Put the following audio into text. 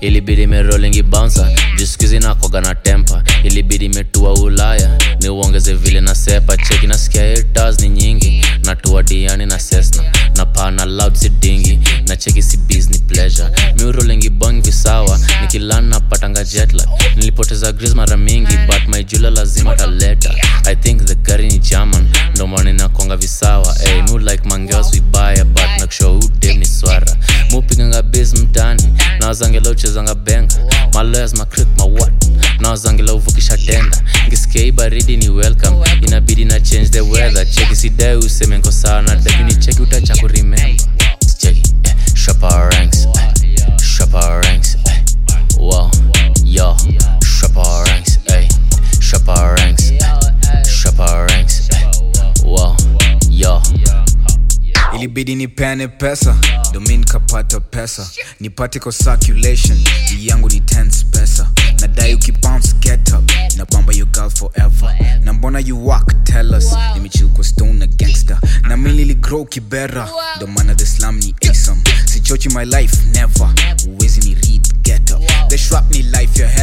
ilibidi merolingi bouncer jiskuizi nakwaga na tempa ilibidi metua ulaya ni uongeze vile na sepa cheki nasikia haters ni nyingi natua diani na sesna na pana loud si dingi na cheki si business pleasure miurolingi bong visawa nikilan napatanga jetlag nilipoteza gris mara mingi but my jula lazima taleta i think the gari ni german ndo maana inakonga visawa hey, mu like mangeos vibaya but nakushow udem ni swara mupiganga bas mtani nawazangela uchezanga benga maloyas macrik mawat nawazangela uvukisha tenda ngisikia hii baridi ni welcome inabidi na change the weather cheki sidai useme nko sawa na dakini cheki utacha kuremember cheki eh, shop our ranks eh, shop our ranks eh, wow yo shop our ranks eh, shop our ranks eh, shop our ranks eh, wow yo ilibidi nipene pesa domi nikapata pesa nipate kwa circulation hii yangu ni tense pesa nadai ukibounce get up na bamba your girl forever na mbona you walk tell us nimechill kwa stone na gangster na mi niligrow kibera ndo maana the slam ni asam sichochi my life never uwezi ni read get up the shrap ni life your head